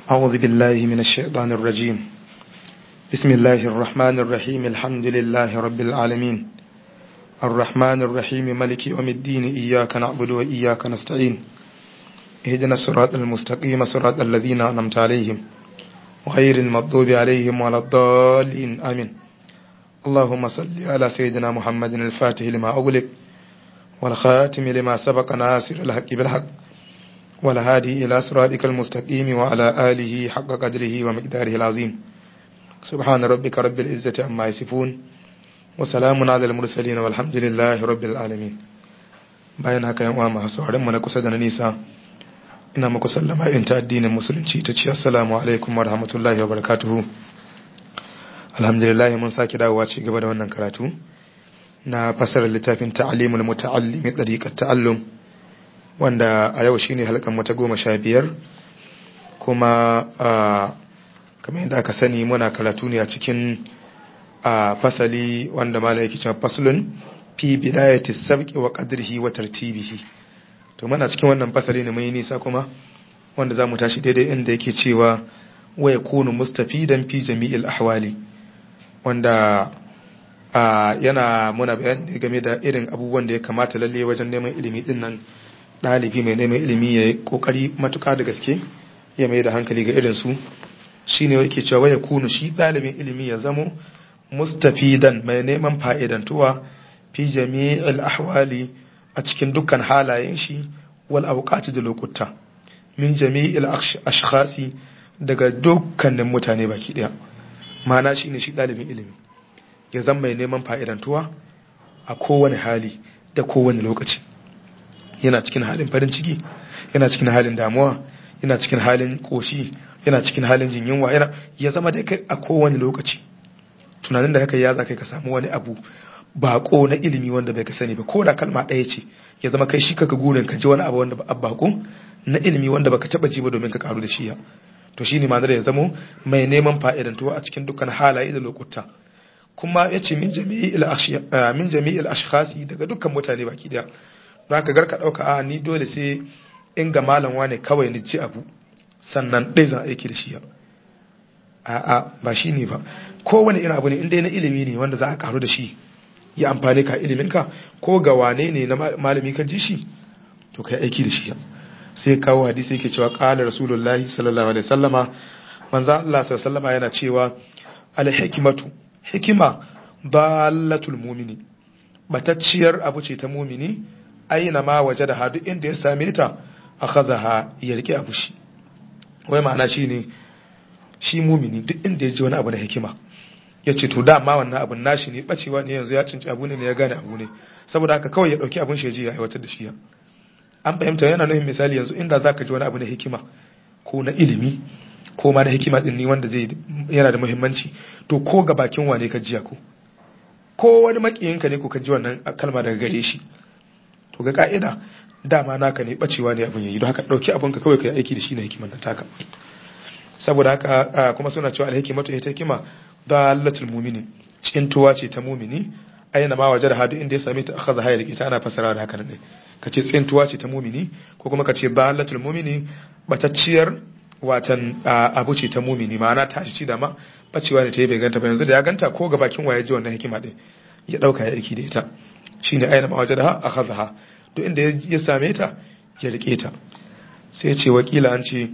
أعوذ بالله من الشيطان الرجيم بسم الله الرحمن الرحيم الحمد لله رب العالمين الرحمن الرحيم ملك يوم الدين إياك نعبد وإياك نستعين اهدنا الصراط المستقيم صراط الذين أنعمت عليهم غير المغضوب عليهم ولا الضالين آمين اللهم صل على سيدنا محمد الفاتح لما أغلق والخاتم لما سبق ناصر الحق بالحق والهادي إلى صراطك المستقيم وعلى آله حق قدره ومقداره العظيم سبحان ربك رب العزة عما يصفون وسلام على المرسلين والحمد لله رب العالمين bayan haka yan uwa masu sauran mu na kusa da na nisa ina muku sallama in ta addinin musulunci ta ce assalamu alaikum wa rahmatullahi wa barakatuhu alhamdulillah mun sake dawowa ci gaba da wannan karatu na fasarar littafin ta'alimul muta'allimi dariqat ta'allum wanda a yau shine halkan mu ta goma sha biyar kuma kamar yadda aka sani muna karatu ne a cikin fasali wanda mala yake cewa faslun fi bidayati sabqi wa qadrihi wa tartibihi to muna cikin wannan fasali ne mai nisa kuma wanda zamu tashi daidai inda yake cewa wa yakunu mustafidan fi jami'il ahwali wanda yana muna bayani game da irin abubuwan da ya kamata lalle wajen neman ilimi din nan ɗalibi mai neman ilimi ya yi ƙoƙari matuƙa da gaske ya mai da hankali ga irinsu shi ne yake cewa ya kunu shi ɗalibin ilimi ya zamo mustafidan mai neman fa'idantuwa fi jami'il ahwali a cikin dukkan halayen shi wal auqati da lokuta min jami'il ashkhasi daga dukkanin mutane baki ɗaya ma'ana shi ne shi ɗalibin ilimi ya zama mai neman fa'idantuwa a kowane hali da kowane lokaci yana cikin halin farin ciki yana cikin halin damuwa yana cikin halin koshi yana cikin halin jin yunwa yana ya zama dai kai a kowane lokaci tunanin da haka ya za kai ka samu wani abu bako na ilimi wanda bai ka sani ba ko da kalma ɗaya ce ya zama kai shi kaka gurin ka ji wani abu wanda ba bako na ilimi wanda baka taba ji ba domin ka karu da shi ya to shine ma ya zamo mai neman fa'idantuwa a cikin dukkan halaye da lokuta kuma yace min jami'il min jami'il ashkhasi daga dukkan mutane baki daya za ka garka ɗauka a ni dole sai in ga malam wane kawai ni ci abu sannan ɗai zan aiki da shi ya a'a ba shi ne ba kowane irin abu ne in dai na ilimi ne wanda za a karu da shi ya amfani ka iliminka ko ga wane ne na malami ka ji shi to kai aiki da shi ya sai kawo hadisi yake cewa qala rasulullahi sallallahu alaihi wasallama manzo Allah sallallahu alaihi yana cewa al hikmatu hikima dalatul mu'mini batacciyar abu ce ta mumini aina ma waje da hadu inda ya same ta a kazaha ya rike abu shi wai ma'ana shi ne shi mumini duk inda ya ji wani abu na hikima ya ce to dama wannan abun nashi ne bacewa ne yanzu ya cinci abu ne ya gane abu ne saboda haka kawai ya dauki abun shi ya ji ya aiwatar da shi ya an fahimta yana nufin misali yanzu inda zaka ji wani abu na hikima ko na ilimi ko ma na hikima din ni wanda zai yana da muhimmanci to ko ga bakin wane ka jiya ko ko wani makiyinka ne ko ka ji wannan kalma daga gare shi to ga ka'ida dama naka ne bacewa ne abin yayi don haka dauki abin ka kawai kai aiki da shi na hikimar nan taka saboda haka kuma suna cewa alhikimatu ita hikima dalatul mu'mini cikin tuwa ce ta mu'mini ayyana ma wajar hadu inda ya same ta akhadha hayya rike ta ana fasara da haka ne kace tsintuwa ce ta mu'mini ko kuma kace dalatul mu'mini batacciyar watan abu ce ta mu'mini ma'ana ta ci da ma bacewa ne ta yi bai ganta ba yanzu da ya ganta ko ga bakin waye ji wannan hikima din ya dauka ya aiki da ita shine aina ma wajadaha akhadha to inda ya same ta ya rike ta sai ce wakila an ce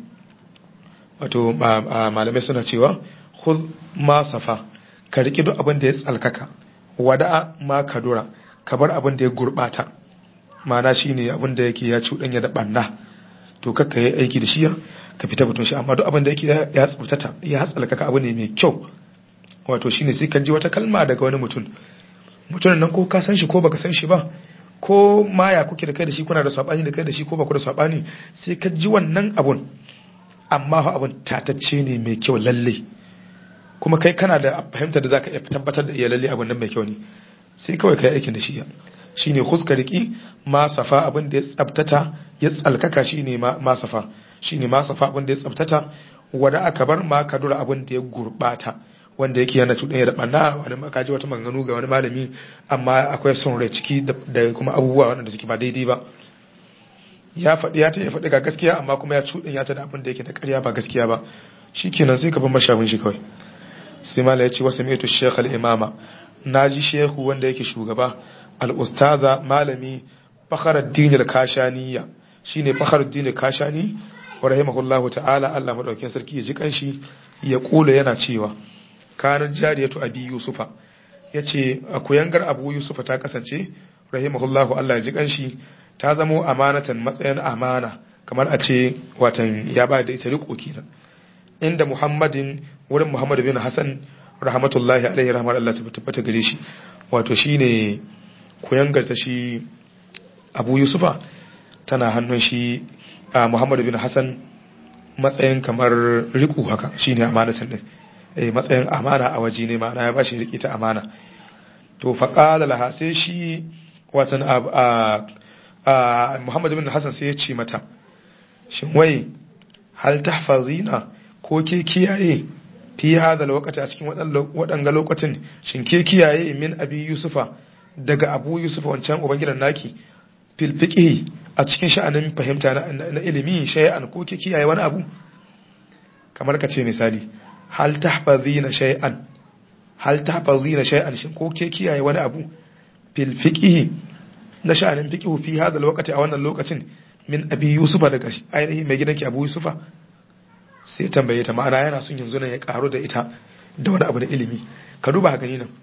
wato malamai suna cewa khudh ma safa ka rike duk abin da ya tsalkaka wada'a ma kadura ka bar abin da ya gurbata ma'ana shine abin da yake ya cuɗanya da banna to kakka yi aiki da shi ka fita batun shi amma duk abin da yake ya tsautata ya tsalkaka abu ne mai kyau wato shine sai kan ji wata kalma daga wani mutum mutumin nan ko ka san shi ko baka san shi ba ko maya kuke da kai da shi kuna da sabani da kai da shi ko baku da sabani sai ka ji wannan abun amma fa abun tatacce ne mai kyau lalle kuma kai kana da fahimta da zaka iya tabbatar da iya lalle abun nan mai kyau ne sai kawai kai aikin da shi ya shine huska riki ma safa abin da ya tsabtata ya tsalkaka shine ma safa shine ma safa abin da ya tsabtata wanda aka bar ma kadura abin da ya gurbata wanda yake yana cuɗanya da ɓanna wani makaji wata maganganu ga wani malami amma akwai son rai ciki da kuma abubuwa waɗanda suke ba daidai ba ya faɗi ya ta ya faɗi ga gaskiya amma kuma ya cuɗin ya ta da abin da yake da ƙarya ba gaskiya ba shikenan sai ka bar mashabin shi kawai sai mala ya ce wasu metu shekh al-imama naji shehu wanda yake shugaba al-ustaza malami fakhruddin al-kashaniya shine fakhruddin al-kashani wa rahimahullahu ta'ala Allah madaukakin sarki ya ji kanshi ya kula yana cewa kanar jariyatu abi yusufa yace akuyangar abu yusufa ta kasance rahimahullahu Allah ya ji kanshi ta zamo amanatan matsayin amana kamar a ce watan ya ba da ita riko kenan inda muhammadin wurin muhammad bin hassan rahmatullahi alaihi rahmar Allah ta tabbata gare shi wato shine kuyangar ta shi abu yusufa tana hannun shi muhammad bin hassan matsayin kamar riko haka shine amanatan din eh matsayin amana a waje ne ma'ana ya bashi riki ta amana to faqala laha sai shi watan Muhammad bin Hassan sai ya ce mata shin wai hal tahfazina ko ke kiyaye fi hadha lokaci a cikin waɗanga lokacin shin ke kiyaye min abi yusufa daga abu yusufa wancan ubangidan naki fil fiqhi a cikin sha'anin fahimta na ilimi shay'an ko ke kiyaye wani abu kamar ka ce misali hal tahfazina shay'an hal tahfazina shay'an shin ko ke kiyaye wani abu fil fiqhi na sha'anin fiqhu fi hada lokaci a wannan lokacin min abi yusufa daga ainihin mai gidanki abu yusufa sai tambaye ta ma'ana yana son yanzu nan ya karo da ita da wani abu na ilimi ka duba gani nan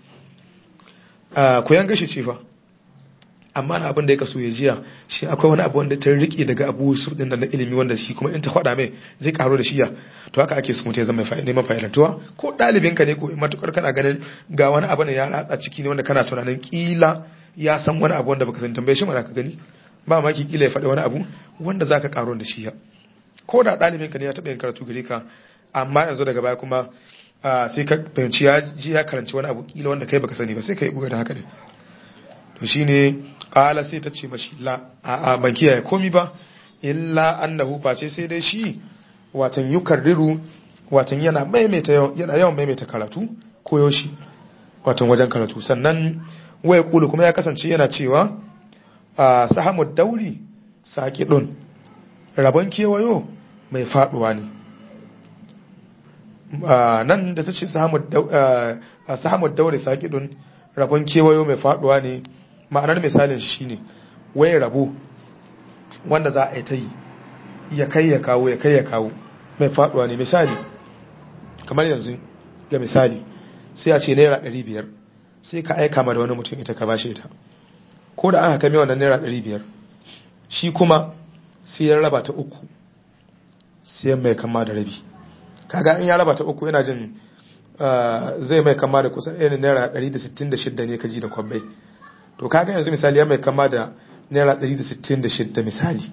ku yan gashi ce fa amma na abin da ya kaso ya jiya shi akwai wani abu wanda ta rike daga abu yusuf din na ilimi wanda shi kuma in ta faɗa mai zai karo da shiya to haka ake so mutum ya zama mai neman fa'idantuwa ko ɗalibin ka ne ko matukar kana ganin ga wani abu ne ya ratsa ciki ne wanda kana tunanin kila ya san wani abu wanda baka san tambaye shi mana ka gani ba ma ki kila ya faɗi wani abu wanda zaka karo da shiya ko da ɗalibin ka ne ya taɓa yin karatu gare ka amma yanzu daga baya kuma sai ka fahimci ya ji ya karanci wani abu kila wanda kai baka sani ba sai ka yi buga da haka ne to shine qala sai ta ce mashi la a a ban kiyaye komi ba illa annahu face sai dai shi watan yukarriru watan yana maimaita yana yawan maimaita karatu ko yoshi watan wajen karatu sannan waya kulu kuma ya kasance yana cewa a sahamu dauri saqidun rabon kewayo mai faduwa ne nan da ta ce sahamu dauri saqidun rabon kewayo mai faduwa ne ma'anar misalin shi ne wai rabo wanda za a yi ta yi ya kai ya kawo ya kai ya kawo mai faduwa ne misali kamar yanzu ga misali sai a ce naira 500 sai ka aika ma da wani mutum ita ka bashe ta ko da aka kame wannan naira 500 shi kuma sai ya raba ta uku sai mai kama da rabi kaga in ya raba ta uku yana jin zai mai kama da kusan irin naira 166 ne ka ji da kwabbai to kaga yanzu misali ya mai kama da naira 166 misali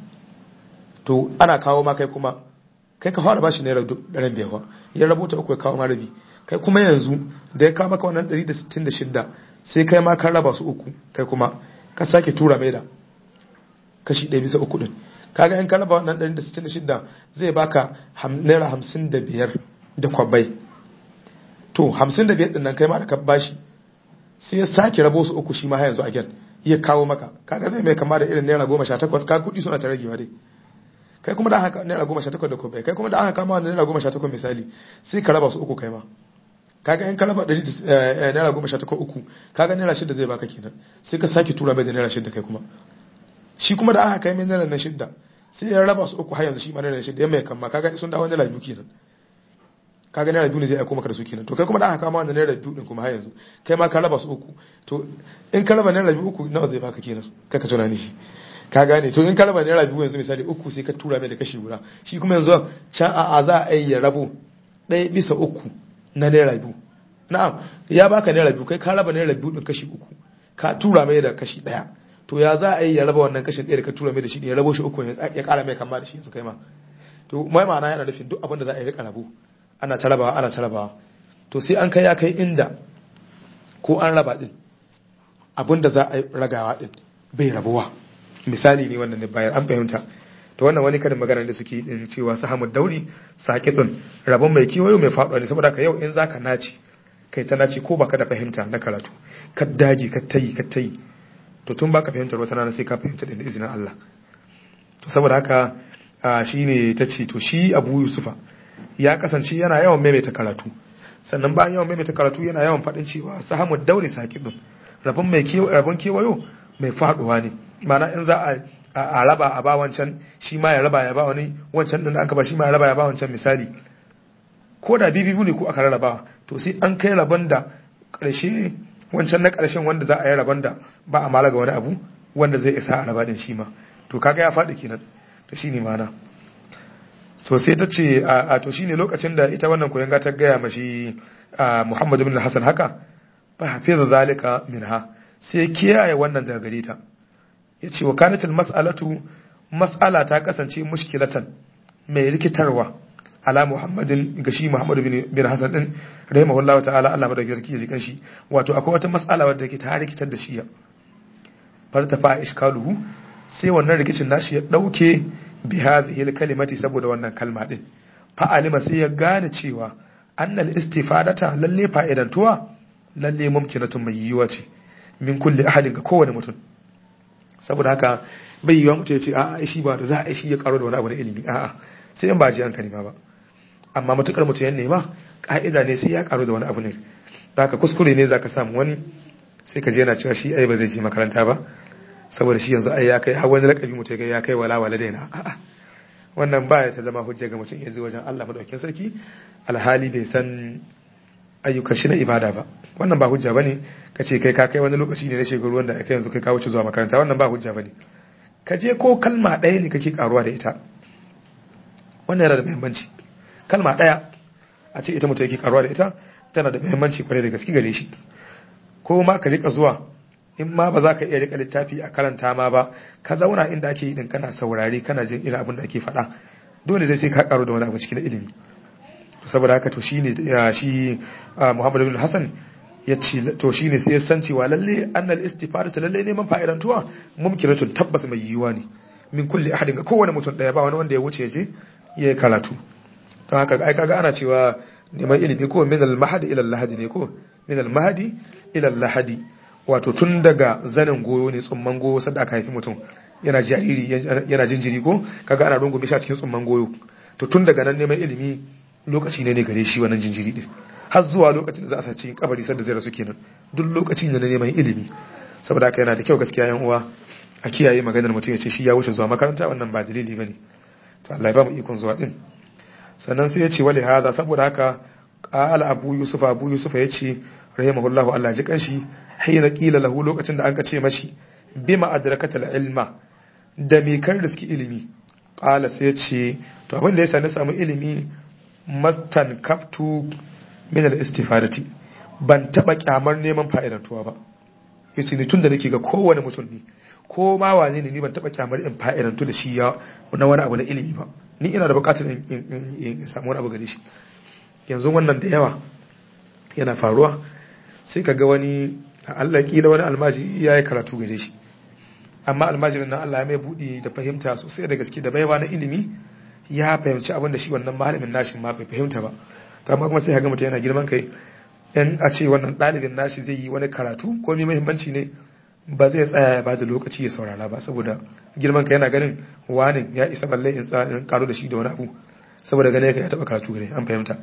to ana kawo ma kai kuma kai ka fara bashi naira ɗaren biyar ya rabuta uku ya kawo ma rabi kai kuma yanzu da ya kawo maka wannan 166 sai kai ma kan raba su uku kai kuma ka sake tura mai da kashi ɗaya bisa uku ɗin kaga in ka raba wannan 166 zai baka naira 55 da kwabbai to 55 ɗin nan kai ma da ka bashi sai ya sake rabo su uku shi ma yanzu a gyan ya kawo maka kaga zai mai kama da irin naira goma sha takwas ka kuɗi suna ta ragewa dai kai kuma da haka naira goma sha takwas da kobai kai kuma da haka kama wanda naira goma sha takwas misali sai ka raba su uku kai ma kaga in ka raba ɗari naira goma sha takwas uku kaga naira shida zai baka kenan sai ka sake tura mai da naira shida kai kuma shi kuma da aka kai mai naira na shida sai ya raba su uku har yanzu shi ma naira shida ya mai kama kaga sun dawo naira biyu kenan kaga naira biyu ne zai aiko maka da su kenan to kai kuma da aka kama wannan naira biyu din kuma har yanzu kai ma ka raba su uku to in ka raba naira biyu uku nawa zai baka kenan kai ka tunani ka gane to in ka raba naira biyu yanzu misali uku sai ka tura mai da kashi guda shi kuma yanzu can a a za a yi ya rabo ɗaya bisa uku na naira biyu na'am ya baka naira biyu kai ka raba naira biyu din kashi uku ka tura mai da kashi ɗaya to ya za a yi ya raba wannan kashin ɗaya da ka tura mai da shi ya rabo shi uku ya ƙara mai kama da shi yanzu kai ma to mai ma'ana yana nufin duk abin da za a yi rika rabo ana ta rabawa ana ta rabawa to sai an kai ya kai inda ko an raba din abinda za a ragawa din bai rabuwa misali ne wannan ne bayar an fahimta to wannan wani karin magana da suke din cewa sahamud dauri saqidun rabon mai kiwayo mai faɗuwa ne saboda ka yau in zaka naci kai ta naci ko baka da fahimta na karatu ka dage ka tayi ka tayi to tun baka fahimtar wata rana sai ka fahimta da izinin Allah to saboda haka shine ta ce to shi Abu Yusufa ya kasance yana yawan maimaita karatu sannan bayan yawan maimaita karatu yana yawan faɗin cewa sahamu daure sakidun rabon mai rabon kewayo mai faduwa ne mana in za a a raba a ba wancan shi ma ya raba ya ba wani wancan din da aka ba shi ma ya raba ya ba wancan misali ko da bibibu ne ko aka rarraba to sai an kai rabon da ƙarshe wancan na ƙarshen wanda za a yi rabon da ba a mala ga wani abu wanda zai isa a raba din shi ma to kaga ya faɗi kenan to shi ne mana so sai ta ce a to shine lokacin da ita wannan koyon ta gaya mashi Muhammad ibn Hassan haka fa hafiza zalika minha sai kiyaye wannan daga gare ta yace wa kanatul mas'alatu mas'ala ta kasance mushkilatan mai rikitarwa ala Muhammadin ga shi Muhammad bin Hassan din rahimahullahu ta'ala Allah madaukakin sarki ya ji kanshi wato akwai wata mas'ala wadda ke ta rikitar da shi ya fartafa iskaluhu sai wannan rikicin nashi ya dauke bi hadhihi al-kalimati saboda wannan kalma din fa alima sai ya gane cewa annal istifadata lalle fa'idantuwa lalle mumkinatun mai yiwuwa ce min kulli ahadin ga kowane mutum saboda haka bai yiwa mutum ya ce a'a shi ba da za a shi ya karo da wani abu na ilimi a'a sai in ba ji hankali ma ba amma matukar mutum ya nema ka'ida ne sai ya karo da wani abu ne da haka kuskure ne zaka samu wani sai ka je yana cewa shi ai ba zai je makaranta ba saboda shi yanzu ai ya kai har wani lakabi mutum ya kai wala wala daina a'a wannan baya ta zama hujja ga mutum yanzu wajen Allah madaukakin sarki alhali bai san ayyukan shi na ibada ba wannan ba hujja bane ka ce kai ka kai wani lokaci ne na shekaru wanda kai yanzu kai ka wuce zuwa makaranta wannan ba hujja bane ka je ko kalma ɗaya ne kake karuwa da ita wannan yana da muhimmanci kalma ɗaya a ce ita mutum yake karuwa da ita tana da muhimmanci kwarai da gaske gare shi ko ma ka rika zuwa in ma ba za ka iya rika littafi a karanta ma ba ka zauna inda ake yi din kana saurari kana jin irin abin da ake faɗa dole dai sai ka karu da wani abu cikin ilimi saboda haka to shine shi Muhammad bin Hassan ya ce to shine sai ya san cewa lalle annal istifadatu lalle neman fa'idantuwa mumkinatun tabbas mai yiwuwa ne min kulli ahadin ga kowane mutum daya ba wani wanda ya wuce je ya karatu don haka ai kaga ana cewa neman ilimi ko min al-mahdi ila al-lahadi ne ko min al-mahdi ila al-lahadi wato tun daga zanin goyo ne tsumman goyo sanda aka haifi mutum yana jariri yana jinjiri ko kaga ana rungume shi a cikin tsumman goyo to tun daga nan neman ilimi lokaci ne ne gare shi wannan jinjiri din har zuwa lokacin da za a sa cikin kabari sanda zai rasu kenan duk lokacin da na neman ilimi saboda haka yana da kyau gaskiya yan uwa a kiyaye maganar mutum ya ce shi ya wuce zuwa makaranta wannan ba dalili bane to Allah ya ba mu ikon zuwa din sannan sai ya ce wali hada saboda haka qala abu yusuf abu yusuf ya ce rahimahullahu Allah ji kanshi hina qila lahu lokacin da an ka ce mashi bima adrakatal ilma da me kar da suke ilimi qala sai ya ce to abin da yasa na samu ilimi mastan kaftu min al-istifadati ban taba kyamar neman fa'idantuwa ba yace ni tunda nake ga kowane mutum ne ko ma wane ne ni ban taba kyamar in fa'idantu da shi ya na wani abu na ilimi ba ni ina da bukatar in samu wani abu gare shi yanzu wannan da yawa yana faruwa sai ka ga wani Allah kila wani almaji ya yi karatu gare shi amma almajirin nan Allah ya mai buɗe da fahimta sosai da gaske da baiwa na ilimi ya fahimci abin da shi wannan malamin nashin ma bai fahimta ba to amma kuma sai ga mutum yana girman kai in a ce wannan ɗalibin nashi zai yi wani karatu ko mai muhimmanci ne ba zai tsaya ya bada lokaci ya saurara ba saboda girman kai yana ganin wani ya isa balle in in karo da shi da wani abu saboda gane ka ya taba karatu gare an fahimta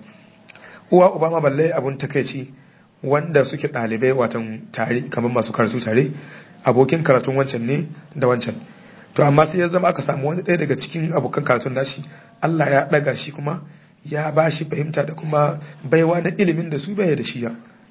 uwa uba ma balle abun takeici wanda suke ɗalibai watan tare kamar masu karatu tare abokin karatun wancan ne da wancan to amma sai ya zama aka samu wani ɗaya daga cikin abokan karatun nashi Allah ya ɗaga shi kuma ya ba shi fahimta da kuma baiwa na ilimin da su bai da shi ya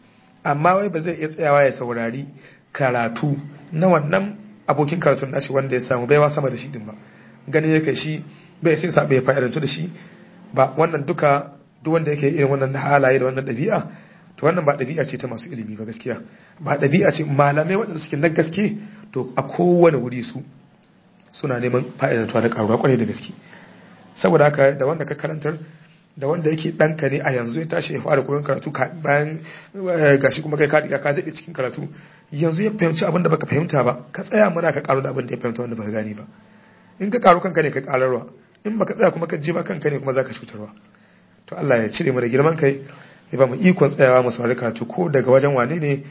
amma wai ba zai iya tsayawa ya saurari karatu na wannan abokin karatun nashi wanda ya samu baiwa sama da shi din ba gani yake shi bai sai sa bai fa'idantu da shi ba wannan duka duk wanda yake irin wannan halaye da wannan ɗabi'a to wannan ba ɗabi'a ce ta masu ilimi ba gaskiya ba ɗabi'a ce malamai waɗanda suke na gaske to a kowane wuri su suna neman fa'idantuwa da ƙaruwa kwarai da gaske saboda haka da wanda ka karantar da wanda yake ɗanka ne a yanzu ya tashi ya fara koyon karatu bayan gashi kuma kai ka ka daɗe cikin karatu yanzu ya fahimci abin da baka fahimta ba ka tsaya mana ka karu da abin da ya fahimta wanda baka gane ba in ka karu kanka ne ka kararwa in baka tsaya kuma ka ji ba kanka ne kuma zaka cutarwa to Allah ya cire mu da girman kai ya ba mu ikon tsayawa mu saurari karatu ko daga wajen wane ne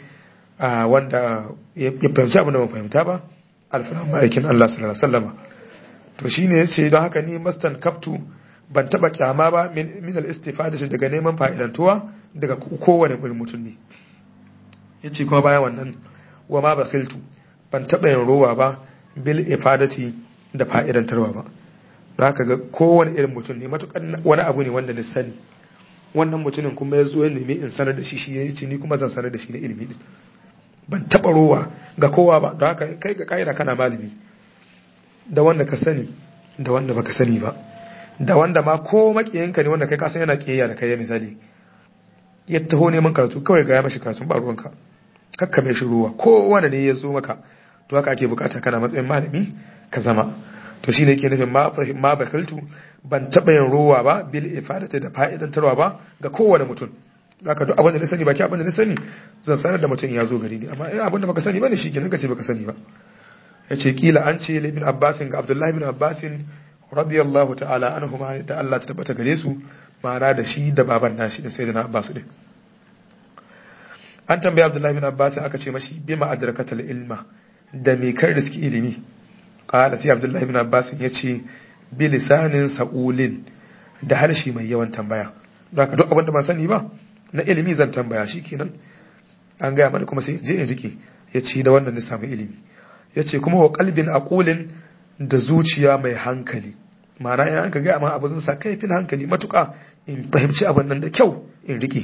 wanda ya fahimci abin da ba fahimta ba alfanan ma'aikin Allah sallallahu alaihi wasallama to shine yace don haka ni mastan kaftu ban taba kyama ba min al-istifadati daga neman fa'idantuwa daga kowane mutum ne yace kuma bayan wannan wa ma bakhiltu ban taba yin rowa ba bil ifadati da fa'idantarwa ba don haka ga kowane irin mutum ne matukan wani abu ne wanda na sani wannan mutumin kuma ya zo ya nemi in sanar da shi shi ya ce ni kuma zan sanar da shi na ilimi din ban taba rowa ga kowa ba don haka kai ga kaida kana malami da wanda ka sani da wanda baka sani ba da wanda ma ko makiyinka ne wanda kai kasan yana kiyayya da kai misali ya taho neman karatu kawai ga ya mashi karatu ba ruwanka kakka mai shi ruwa ko wanda ne ya zo maka to haka ake bukata kana matsayin malami ka zama to shine yake nufin ma bakiltu ban taba yin ruwa ba bil ifadati da fa'idantarwa ba ga kowane mutum haka duk abin da na sani baki abin da na sani zan sanar da mutum ya zo gari ne amma abin da baka sani bane shikenan kace baka sani ba yace kila an ce ibn abbasin ga abdullahi ibn abbasin radiyallahu ta'ala anhuma da Allah ta tabbata gare su ma'ana da shi da baban nashi din sayyidina Abbas din an tambaya Abdullahi bin Abbas aka ce mashi bima adrakatal ilma da me kai riski ilimi qala sai Abdullahi bin Abbas ya ce bi lisanin sa'ulin da harshe mai yawan tambaya don haka duk abin da ban sani ba na ilimi zan tambaya shikenan an gaya mana kuma sai je in rike ya ce da wannan na samu ilimi ya ce kuma wa kalbin aqulin da zuciya mai hankali ma'ana in aka gaya ma abu zan sa kaifin hankali matuƙa in fahimci abin nan da kyau in rike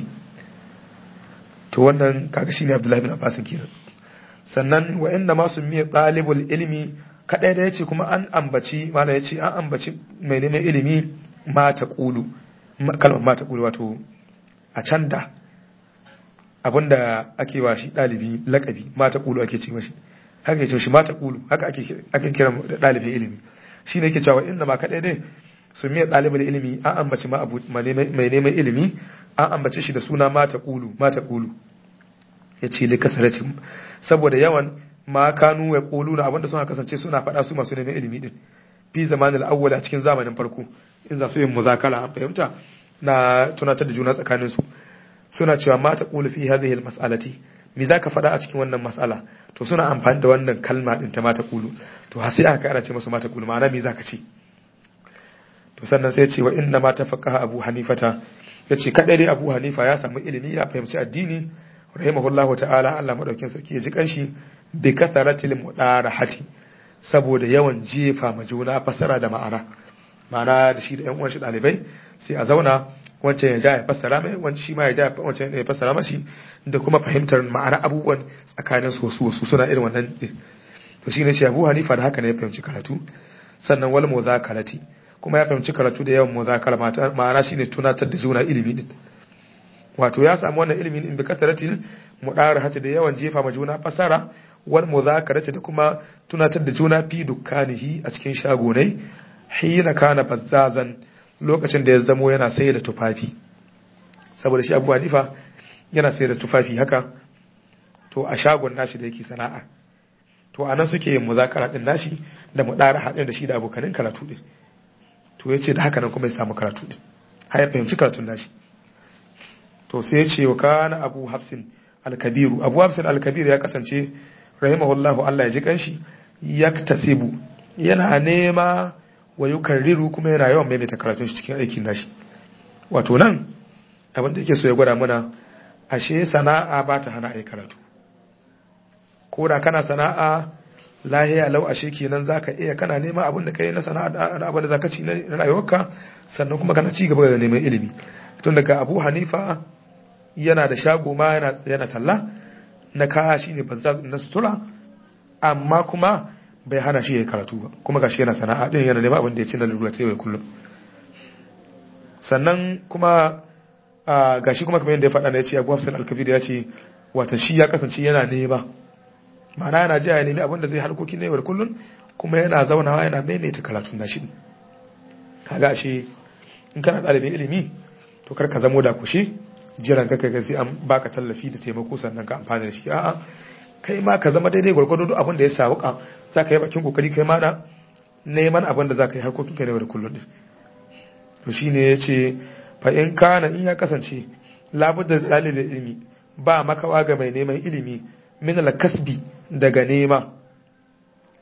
to wannan kaga shine Abdullahi bin Abbas kenan sannan wa inna ma summiya talibul ilmi kadai da yace kuma an ambaci mala yace an ambaci mai neman ilimi ma ta qulu kalmar ma ta qulu wato a can da abinda ake wa shi dalibi lakabi ma ta qulu ake ce mashi haka yake shi ma ta qulu haka ake ake kira dalibin ilimi shine yake cewa inna ma kadai dai summiya talibul ilmi an ambaci ma abu mai neman ilimi an ambace shi da suna mata ƙulu mata ƙulu ya ce li kasaratin saboda yawan ma kanu ya ƙulu na abinda suna kasance suna faɗa su masu neman ilimi din fi zamanin awwal a cikin zamanin farko in za su yin muzakala an fahimta na tunatar da juna tsakanin su suna cewa mata ƙulu fi hadhihi almas'alati me zaka faɗa a cikin wannan mas'ala to suna amfani da wannan kalma din ta mata ƙulu to har sai aka ana ce musu mata ƙulu ma'ana me zaka ce to sannan sai ya ce wa inna ma tafaqaha abu hanifata ya ce kaɗai dai abu hanifa ya samu ilimi ya fahimci addini rahimahullahu ta'ala Allah madaukin sarki ya ji kanshi bi katharatil mudarahati saboda yawan jefa ma juna fasara da ma'ana ma'ana da shi da ƴan uwan shi dalibai sai a zauna wancan ya ja ya fassara mai wancan shi ma ya ja wancan ya fassara mashi da kuma fahimtar ma'ana abubuwan tsakanin su wasu wasu suna irin wannan to shine shi Abu Hanifa da haka ne ya fahimci karatu sannan wal muzakarati kuma ya fahimci karatu da yawan muzakara ma'ana shine tunatar da juna ilimi din wato ya samu wannan ilimin in bi kasaratin mudara hata da yawan jefa ma juna fasara wal muzakarati da kuma tunatar da juna fi dukkanihi a cikin shagonai hina kana bazzazan lokacin da ya zamo yana sayar da tufafi saboda shi Abu Hanifa yana sayar da tufafi haka to a shagon nashi da yake sana'a to anan suke yin muzakara din nashi da mudara hadin da shi da abokanin karatu din to ya ce da haka nan kuma ya samu karatu din har ya fahimci karatun nashi to sai ya ce wa kana abu hafsin alkabiru abu hafsin alkabiru ya kasance rahimahullahu Allah ya ji kanshi yaktasibu yana nema wa yukarriru kuma yana yawan maimaita karatun shi cikin aikin nashi wato nan abin da yake so ya gwada mana ashe sana'a ba ta hana ai karatu ko da kana sana'a lahiya lau ashe kenan zaka iya kana neman abin da kai na sana'a da abin da zaka ci na rayuwarka sannan kuma kana ci gaba da neman ilimi tun daga Abu Hanifa yana da shago ma yana yana talla na kaya shine bazzaz na sutura amma kuma bai hana shi ya karatu ba kuma gashi yana sana'a din yana neman abin da ya ci na lura ta yau kullum sannan kuma gashi kuma kamar yadda ya faɗa na ya ce Abu Hafsan al-Kabir ya ce wata shi ya kasance yana nema ma'ana yana jiya ya nemi abin da zai harkokin yau da kullun kuma yana zaunawa yana maimaita karatun nashi kaga shi in kana ɗalibin ilimi to kar ka zamo da kushe jiran ka kai sai an baka tallafi da taimako sannan ka amfana da shi a'a kai ma ka zama daidai gwargwado duk abin da ya sauka za ka yi bakin kokari kai ma na neman abin da za ka yi harkokin ka yau da kullun din to shine ya ce fa in kana in ya kasance labudda dalilin ilimi ba makawa ga mai neman ilimi min al-kasbi daga nema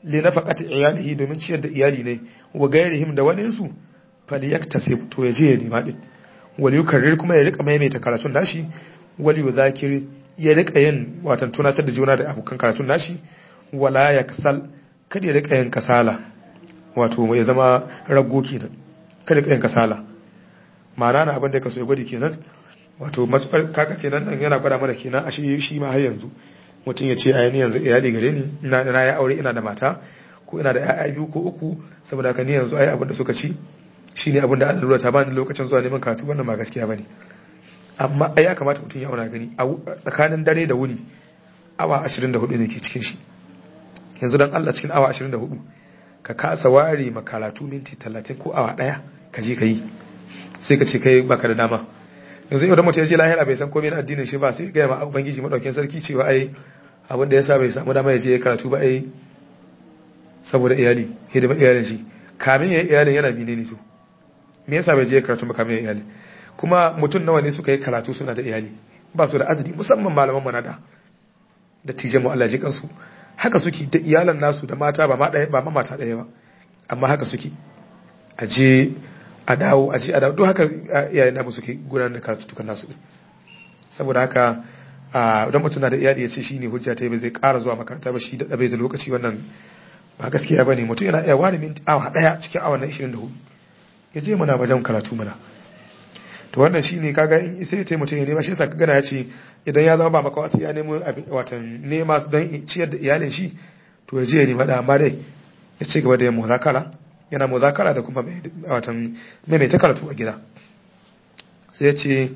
li nafaqati iyalihi domin ciyar da iyali ne wa gairihim da wani su falyaktasib to ya je ya nema din wal yukarrir kuma ya rika maimaita karatun nashi wal yuzakir ya rika yin watan tunatar da juna da abokan karatun nashi wala ya kasal kada ya rika yin kasala wato ya zama raggo kenan kada ya yin kasala ma'ana na abin da ka so ya gwadi kenan wato matsar kaka kenan nan yana gwada mana kenan a shi shi ma har yanzu mutum ya ce a ni yanzu iyali gare ni ina na ya aure ina da mata ko ina da ƴaƴa biyu ko uku saboda haka ni yanzu ai abin da suka ci shine abin da Allah ta bani lokacin zuwa neman karatu wannan ba gaskiya bane amma ai ya kamata mutum ya auna gani a tsakanin dare da wuni awa 24 ne ke cikin shi yanzu dan Allah cikin awa 24 ka kasa ware makaratu minti 30 ko awa daya ka je ka yi sai ka ce kai baka da dama yanzu yau da mutum ya je lahira bai san komai na addinin shi ba sai ga ma ubangiji madaukin sarki cewa ai abin da yasa bai samu dama ya je ya karatu ba ai saboda iyali hidima iyalin shi kamin ya yi iyalin yana bine ne su me yasa bai je ya karatu ba kamin ya yi iyali kuma mutum nawa ne suka yi karatu suna da iyali ba su da azumi musamman malaman mu na da da tijan mu Allah ji kansu haka suke da iyalan nasu da mata ba ma ɗaya ba ma mata ɗaya ba amma haka suke a je a dawo a je a dawo duk haka iyayen namu suke gudanar da karatu tukan nasu saboda haka idan mutum na da iyali ya ce shi ne hujja ta yi ba zai ƙara zuwa makaranta ba shi da ɗabe da lokaci wannan ba gaskiya ba ne mutum yana iya ware minti awa ɗaya cikin awa na 24 ya je mana wajen karatu mana to wannan shi ne kaga in sai ya mutum ya nema shi yasa gana ya ce idan ya zama ba maka wasu ya nemo watan nema don ciyar da iyalin shi to ya je ya nema da amma dai ya ci gaba da yin muzakara yana muzakara da kuma watan maimaita karatu a gida sai ya ce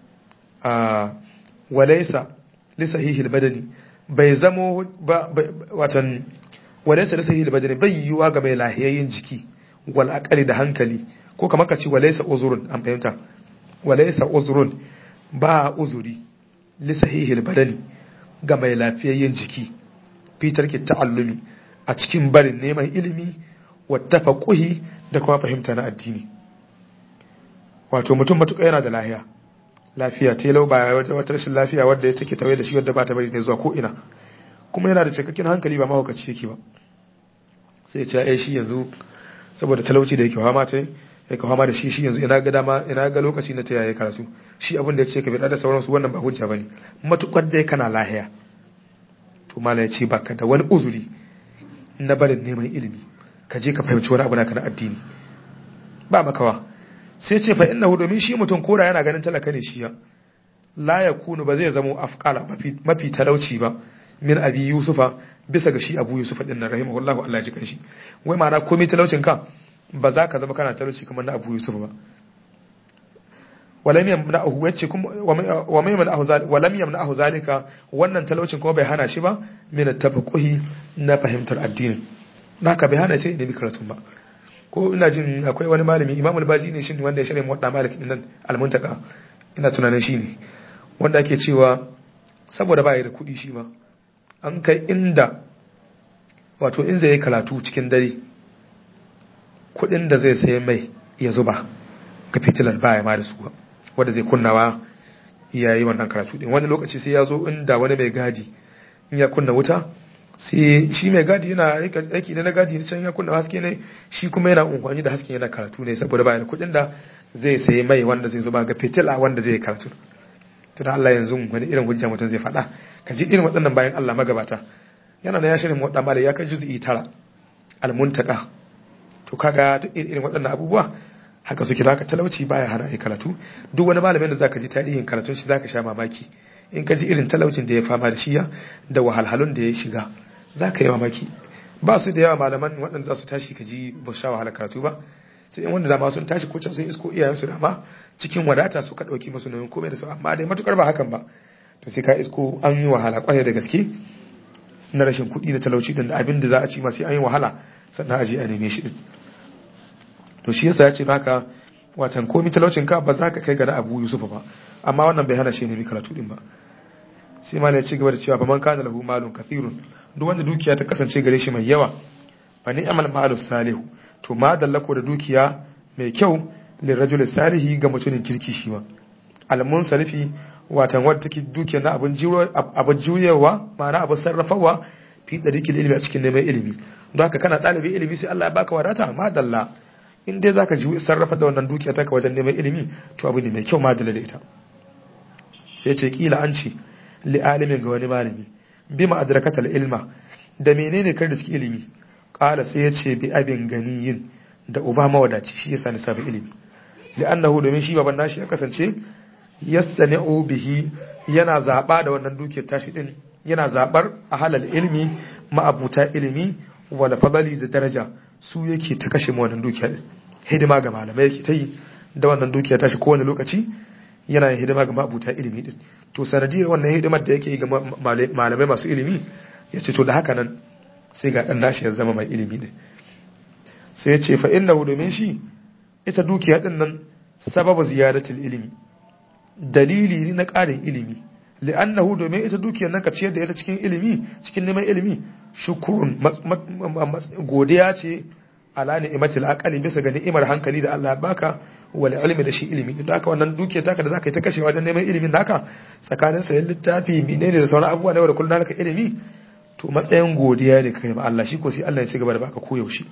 a walaisa lisahihil badani bai zamo ba watan walaisa lisahihil badani bai yiwuwa ga mai lahiyayyen jiki wal aqali da hankali ko kamar ka ce walaisa uzurun an fahimta walaisa uzurun ba uzuri lisahihil badani ga mai lafiyayyen jiki fitar ki ta'allumi a cikin barin neman ilimi wata kuhi da kuma fahimta na addini wato mutum matuƙa yana da lafiya lafiya telau ba wata rashin lafiya wadda ya take tawaye da shi wadda ba ta bari ne zuwa ko ina kuma yana da cikakken hankali ba mahaukaci yake ba sai ya ce shi yanzu saboda talauci da yake fama ta yake fama da shi shi yanzu ina ga dama ina ga lokaci na ta yaya karatu shi abin da ya ce ka bi da sauransu wannan ba hujja bane matukar dai kana lahiya to mala ya ce baka da wani uzuri na barin neman ilimi ka je ka fahimci wani abu naka na addini ba makawa sai ce fa innahu domin shi mutum koda yana ganin talaka ne shi ya la yakunu ba zai zama afqala mafi talauci ba min abi yusufa bisa ga shi abu yusufa din nan rahimahullahu Allah ji kanshi wai ma'ana komai talaucin ka ba za ka zama kana talauci kamar na abu yusufa ba walam yamna'ahu yace kuma wa may yamna'ahu zalika walam yamna'ahu zalika wannan talaucin kuma bai hana shi ba min at-tafaqquhi na fahimtar addini naka bai hana sai nemi karatun ba ko ina jin akwai wani malami imam al-baji ne shin wanda ya shirya muwadda malik din nan al-muntaka ina tunanin shi ne wanda ake cewa saboda ba da kuɗi shi ma an kai inda wato in zai yi karatu cikin dare kuɗin da zai sai mai ya zuba ga fitilar baya ma da su wanda zai kunnawa ya yi wannan karatu din wani lokaci sai ya zo inda wani mai gadi in ya kunna wuta sai shi mai gadi yana aiki ne na gadi can ya kunna haske ne shi kuma yana unkwani da hasken yana karatu ne saboda bayan kuɗin da zai sayi mai wanda zai zuba ga fitila wanda zai karatu to da Allah yanzu wani irin hujja mutum zai faɗa ka ji irin waɗannan bayan Allah magabata yana na ya shirin wadda mala ya kai juz'i tara almuntaka to kaga duk irin waɗannan abubuwa haka suke zaka talauci baya hana ai karatu duk wani malamin da zaka ji tarihin karatun shi zaka sha mamaki in ka ji irin talaucin da ya fama da shiya da wahalhalun da ya shiga za ka yi mamaki ba su da yawa malaman waɗanda za su tashi ka ji ba sha wahala karatu ba sai in wanda dama sun tashi ko can sun isko iyayensu dama cikin wadata su ka ɗauki masu nauyin komai da su amma dai matukar ba hakan ba to sai ka isko an yi wahala kwarai da gaske na rashin kuɗi da talauci din da abin da za a ci ma sai an yi wahala sannan a je a neme shi din to shi yasa ya ce haka watan komi talaucin ka ba za ka kai ga na abu yusufa ba amma wannan bai hana shi nemi karatu din ba sai ma ya ci gaba da cewa fa man kana lahu malun kathirun duk wanda dukiya ta kasance gare shi mai yawa fa ni'mal malu salihu to ma dallako da dukiya mai kyau lil rajul salihi ga mutumin kirki shi ma al munsarifi watan wanda take dukiya na abun jiwo abun juyewa ma'ana abun sarrafawa fi dariqil ilmi a cikin neman ilimi don haka kana ɗalibin ilimi sai Allah ya baka wadata madalla in dai zaka ji sarrafa da wannan dukiya taka wajen neman ilimi to abu ne mai kyau madalla da ita sai ce kila an ce li alimin ga wani malami bima adrakatal ilma da menene kar da suke ilimi qala sai ya ce bi abin ganiyin da uba mawadaci shi yasa ni sabu ilimi li'annahu domin shi baban nashi ya kasance yastani'u bihi yana zaba da wannan dukiyar tashi din yana zabar a halal ilmi ma'abuta ilimi wala fadali da daraja su yake ta kashe mu wannan dukiya hidima ga malamai yake ta yi da wannan dukiya tashi kowane lokaci yana yin hidima ga ma'abuta ilimi din to sanadiyar wannan hidimar da yake yi ga malamai masu ilimi ya ce to da haka nan sai ga dan nashi ya zama mai ilimi din sai ya ce fa innahu domin shi ita dukiya din nan sababu ziyaratul ilimi dalili ne na ƙarin ilimi li'annahu domin ita dukiyar nan ka ciyar da ita cikin ilimi cikin neman ilimi shukurun godiya ce ala ni'matil aqali bisa ga ni'imar hankali da Allah ya baka wal ilmi da shi ilimi don haka wannan dukiyar taka da zaka yi ta kashe wajen neman ilimin naka tsakanin sayan littafi menene da sauran abubuwa na yau da kullum naka ilimi to matsayin godiya ne kai ma Allah shi ko sai Allah ya ci gaba da baka koyaushe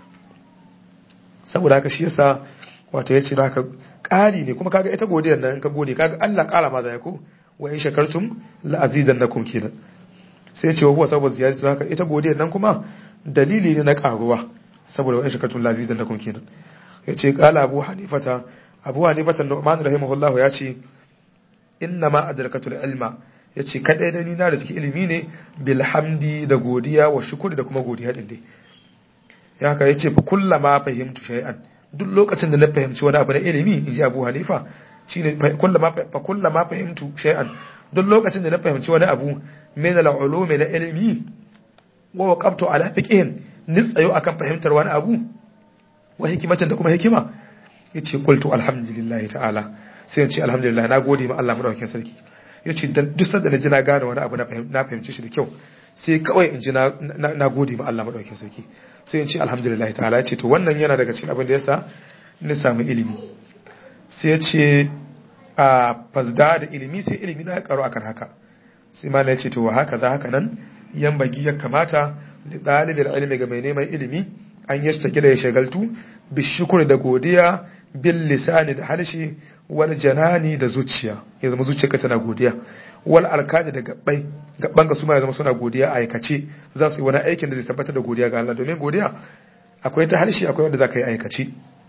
saboda haka shi yasa wato ya ce haka ƙari ne kuma kaga ita godiyar nan in ka gode kaga Allah ƙara ma zai ko wa in shakartum la azidannakum kenan sai ya ce wa huwa saboda ziyaratu haka ita godiyar nan kuma dalili ne na ƙaruwa saboda wa in shakartum la azidannakum kenan ya ce qala abu hanifata abu hanifata nu'man rahimahullahu ya ce inna ma adrakatul ilma ya ce kadai da ni na da suke ilimi ne bilhamdi da godiya wa shukuri da kuma godiya din dai ya haka ya ce fa kullama fahimtu shay'an duk lokacin da na fahimci wani abu na ilimi in ji abu hanifa shine fa kullama fahimtu shay'an duk lokacin da na fahimci wani abu min al-ulumi na ilimi wa waqaftu ala fiqhin nitsayo akan fahimtar wani abu wa hikimacin da kuma hikima yace qultu alhamdulillahi ta'ala sai in ce alhamdulillah na gode ma Allah madaukakin sarki yace dan duk sanda na ji na gane wani abu na fahimci shi da kyau sai kawai in ji na gode ma Allah madaukakin sarki sai in ce alhamdulillah ta'ala yace to wannan yana daga cikin abin da yasa ni samu ilimi sai ya ce a fasda da ilimi sai ilimi na ya karo akan haka sai ma ya ce to haka za haka nan yan bagi ya kamata da dalilin ilimi ga mai neman ilimi an yi ta gida ya shagaltu bi shukur da godiya bil lisani da harshe wal janani da zuciya ya zama zuciyarka tana godiya wal alkaji da gabbai gabban ga su ma ya zama suna godiya a aikace za su yi wani aikin da zai tabbatar da godiya ga Allah domin godiya akwai ta harshe akwai wanda za ka yi aikace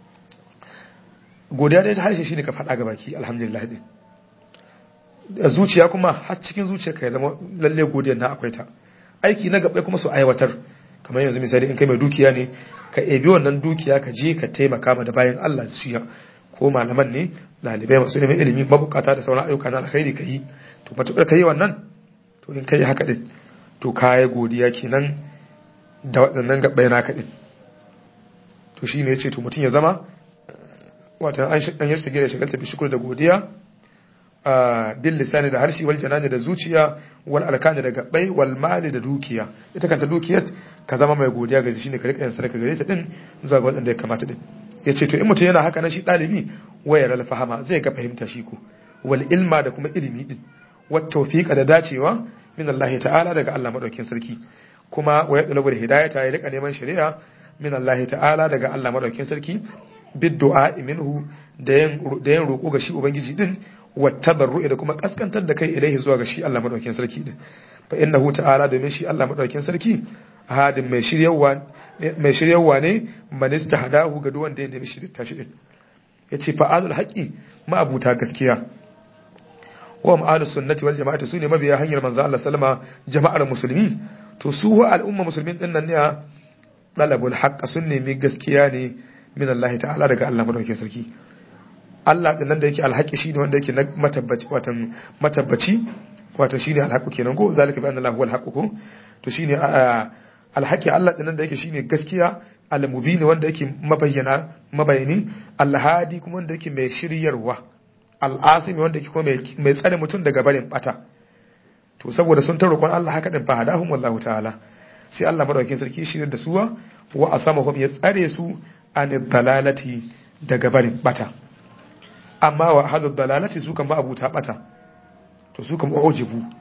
godiya da ta harshe shine ka faɗa ga baki alhamdulillah din zuciya kuma har cikin zuciyarka ya zama lalle godiyar na akwai ta aiki na gabbai kuma su aiwatar kamar yanzu misali in kai mai dukiya ne ka ebi wannan dukiya ka je ka taimaka ma da bayan Allah su ya ko malaman ne dalibai masu neman ilimi mabukata da sauran ayyuka na alkhairi ka yi to matukar ka yi wannan to in ka yi haka din to ka yi godiya kenan da waɗannan gabbai naka din to shine ya ce to mutum ya zama wata an yi shigire shagalta bi shukur da godiya bil lisani da harshe wal janani da zuciya wal alkani da gabbai wal mali da dukiya ita kanta dukiyar ka zama mai godiya ga shine ka rika yin sadaka gare ta din zuwa ga wanda ya kamata din yace to in mutum yana haka na shi dalibi wayar al fahama zai ga fahimta shi ko wal ilma da kuma ilimi din wat tawfiqa da dacewa min Allah ta'ala daga Allah madaukakin sarki kuma wa yadlubu hidayata ya rika neman shari'a min Allah ta'ala daga Allah madaukakin sarki biddu'a minhu da yin roƙo ga shi ubangiji din wattabarru'i da kuma kaskantar da kai ilaihi zuwa ga shi Allah madaukakin sarki din fa innahu ta'ala domin shi Allah madaukakin sarki hadin mai shiryawa mai shiryawa ne manista hadahu ga duwanda ya nemi shirita shi din yace fa'alul haqi ma'abuta gaskiya wa ma'alus sunnati wal jama'ati sune mabiya hanyar manzo Allah sallama jama'ar musulmi to su al'umma musulmin din nan ne dalabul haqq sun nemi gaskiya ne min Allah ta'ala daga Allah madaukakin sarki Allah din nan da yake alhaqi shine wanda yake na matabbaci watan matabbaci wato shine alhaqu kenan ko zalika bi anna Allah huwal haqq ko to shine alhaqi Allah din nan da yake shine gaskiya al-mubin wanda yake mabayyana mabayani al-hadi kuma wanda yake mai shiryarwa al-asimi wanda yake kuma mai tsare mutum daga barin bata to saboda sun ta roƙon Allah haka din fa hadahum wallahu ta'ala sai Allah madaukakin sarki shirye da suwa wa asamahum ya tsare su an dalalati daga barin bata amma wa hadu dalalati su kan ba abuta bata to su kan ujibu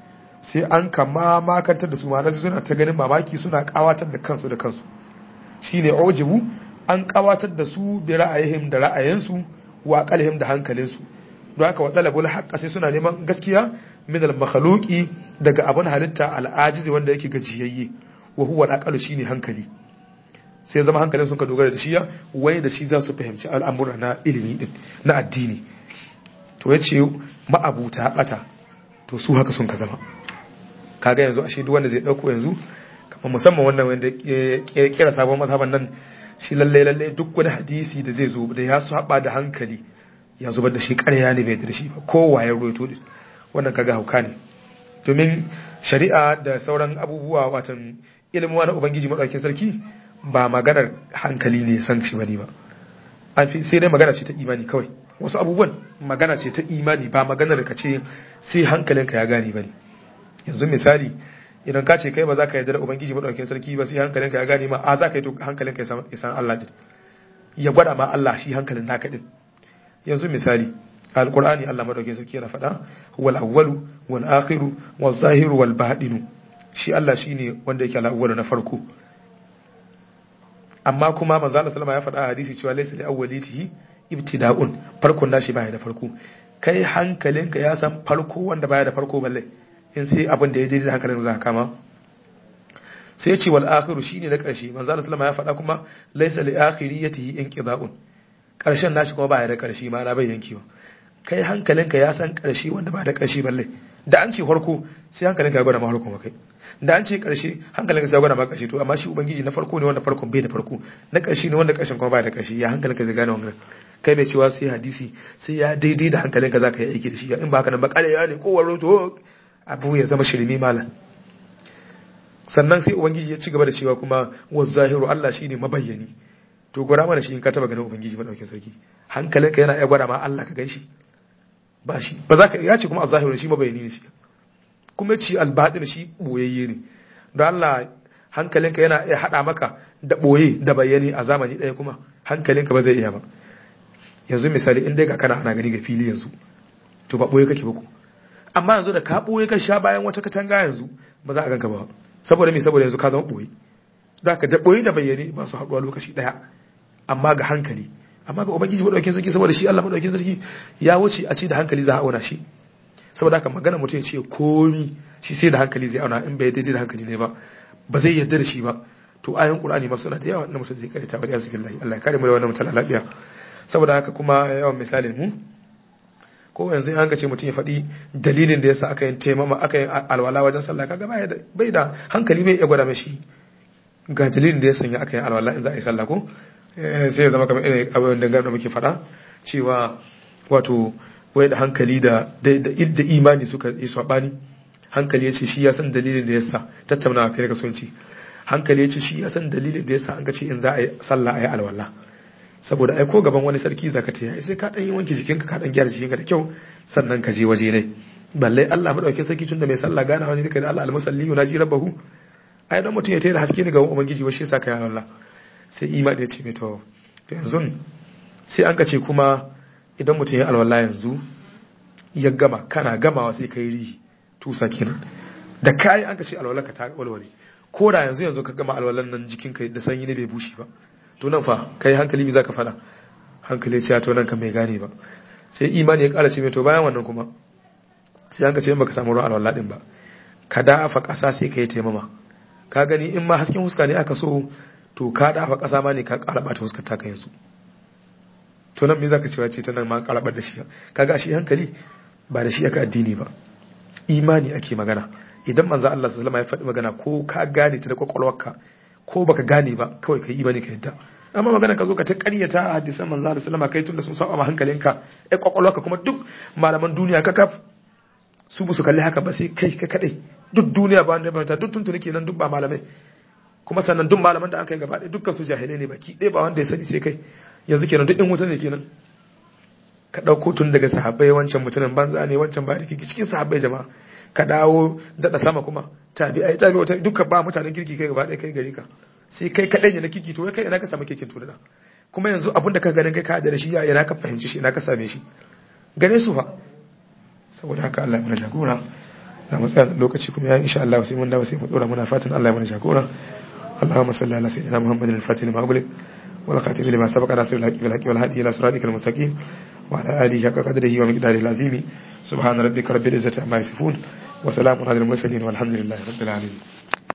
sai an kama makantar da su ma suna ta ganin mamaki suna kawatar da kansu da kansu shine ujibu an kawatar da su bi ra'ayihim da ra'ayinsu wa qalhim da hankalinsu don haka wa talabul haqqa sai suna neman gaskiya min al makhluqi daga abun halitta al ajizi wanda yake gajiyayye wa huwa al aqalu shine hankali sai zama hankalin sun ka dogara da shi ya wai da shi za su fahimci al'amura na ilimi din na addini to yace ma'abuta bata to su haka sun ka zama kaga yanzu ashe duk wanda zai dauko yanzu kamar musamman wannan wanda ya kira sabon mazhaban nan shi lalle lalle duk wani hadisi da zai zo da ya saba da hankali ya zubar da shi ƙarya ne bai da shi ba kowa ya roito wannan kaga hauka ne domin shari'a da sauran abubuwa watan ilimin na ubangiji madaukakin sarki ba maganar hankali ne san shi bane ba an fi sai dai magana ce ta imani kawai wasu abubuwan magana ce ta imani ba maganar ka ce sai hankalinka ya gane bane yanzu misali idan ka ce kai ba za ka yarda da ubangiji madaukakin sarki ba sai hankalinka ya gane ma a za ka yi to hankalinka ya san Allah din ya gwada ma Allah shi hankalin naka din yanzu misali alqur'ani Allah madaukakin sarki yana faɗa wal awwalu wal akhiru wal zahiru wal batinu shi Allah shine wanda yake al-awwalu na farko amma kuma manzo Allah sallama ya faɗa a hadisi cewa laysa li awwalitihi ibtida'un farkon nashi baya da farko kai hankalinka ya san farko wanda baya da farko balle in sai abin da ya daidai da hankalin za ka kama sai ya ce wal akhiru shine na karshe manzo Allah sallama ya faɗa kuma laysa li akhiriyatihi inqida'un karshen nashi kuma baya da karshe ma na bai yankewa kai hankalinka ya san karshe wanda ba da karshe balle da an ce farko sai hankalinka ya gwada ma farko kai da an ce karshe hankalinka sai ya gwada ma karshe to amma shi ubangiji na farko ne wanda farkon bai da farko na karshe ne wanda karshen kuma baya da karshe ya hankalinka zai gane wannan kai bai cewa sai hadisi sai ya daidai da hankalinka zaka yi aiki da shi in ba haka nan ba ƙarya ne ko waro to abu ya zama shirme malam sannan sai ubangiji ya ci gaba da cewa kuma wazahiru Allah shine mabayyani to gwara mana shi in ka taba ganin ubangiji madaukin sarki hankalinka yana iya gwada ma Allah ka ganshi ba shi ba za ka ya ce kuma azahiru shi mabayyani ne shi kuma ci albatin shi boyayye ne don Allah hankalinka yana iya hada maka da boye da bayani a zamani ɗaya kuma hankalinka ba zai iya ba yanzu misali in dai ga kana ana gani ga fili yanzu to ba boye kake ba ku amma yanzu da ka boye ka sha bayan wata katanga yanzu ba za a ganka ba saboda me saboda yanzu ka zama boye don haka da boye da bayyane ba su haɗuwa lokaci ɗaya amma ga hankali amma ga ubangiji madaukakin sarki saboda shi Allah madaukakin sarki ya wuce a ce da hankali za a auna shi saboda haka magana mutum ya ce komi shi sai da hankali zai auna in bai daidai da hankali ne ba ba zai yarda da shi ba to ayan qur'ani ma suna da yawa na mutum zai karanta wa yasu billahi Allah ya kare mu da wannan mutum lafiya saboda haka kuma yawan misalin mu ko yanzu an ka ce mutum ya faɗi dalilin da yasa aka yin taimama aka yin alwala wajen sallah kaga bai da hankali bai iya gwada mashi ga dalilin da ya sanya aka yin alwala in za a yi sallah ko sai ya zama kamar irin abin da da muke faɗa cewa wato wai da hankali da da imani suka yi sabani hankali ya ce shi ya san dalilin da yasa tattauna kai ka sonci hankali ya ce shi ya san dalilin da yasa an ka ce in za a yi sallah a yi alwala saboda ai ko gaban wani sarki zaka ta yi sai ka dan yi wanke jikinka ka dan gyara jikinka da kyau sannan ka je waje ne balle Allah madauke sarki tunda mai sallah gana wani kai da Allah almusalli yunaji rabbahu ai dan mutum ya tayi da haske ne ga ubangiji wa shi yasa kai Allah sai imani ya ce mai to yanzu sai an ka ce kuma idan mutum ya alwala yanzu ya gama kana gamawa sai kai rihi tusa kenan da kai an ka ce alwala ka ta walwale ko da yanzu yanzu ka gama alwalan nan jikinka da sanyi ne bai bushe ba to nan fa kai hankali me zaka fada hankali ya to nan kan bai gane ba sai imani ya kara ce mai to bayan wannan kuma sai an ka ce baka samu ruwan alwala din ba ka dafa kasa sai ka yi taimama ka gani in ma hasken huska ne aka so to ka dafa kasa ma ne ka kara bata huskar ta ka yanzu to nan me zaka cewa ce ta nan ma kara da shi kaga shi hankali ba da shi aka addini ba imani ake magana idan manzo Allah sallallahu alaihi wasallam ya faɗi magana ko ka gane ta da kwakwalwarka ko baka gane ba kawai kai imani ka yadda amma magana ka zo ka ta ƙaryata a hadisan manzo Allah sallama kai tunda sun saba ma hankalinka ai kwakwalwarka kuma duk malaman duniya ka kaf su su kalli haka ba sai kai ka kadai duk duniya ba wanda ba duk tuntuni kenan duk ba malamai kuma sannan duk malaman da aka yi gaba ɗaya dukkan su jahilai ne baki ɗaya ba wanda ya sani sai kai yanzu kenan duk in wuta ne kenan ka ɗauko tun daga sahabbai wancan mutumin banza ne wancan ba da cikin sahabbai jama'a ka dawo daɗa sama kuma tabi'ai tabi'ai duka ba mutanen kirki kai gaba ɗaya kai gari ka sai kai kaɗai ne na kirki to kai ina ka samu kirkin tunana kuma yanzu abin da ka ganin kai ka da shi ya ina ka fahimci shi ina ka same shi gane su fa saboda haka Allah ya mana jagora da mu tsaya lokaci kuma ya insha Allah sai mun dawo sai mu dora muna fatan Allah ya mana jagora اللهم صل على سيدنا محمد الفاتح لما أغلق والخاتم لما سبق ناصر الحق بالحق والهادي إلى صراطك المستقيم وعلى آله حق قدره ومقداره العظيم سبحان ربك رب العزة عما يصفون وسلام على المرسلين والحمد لله رب العالمين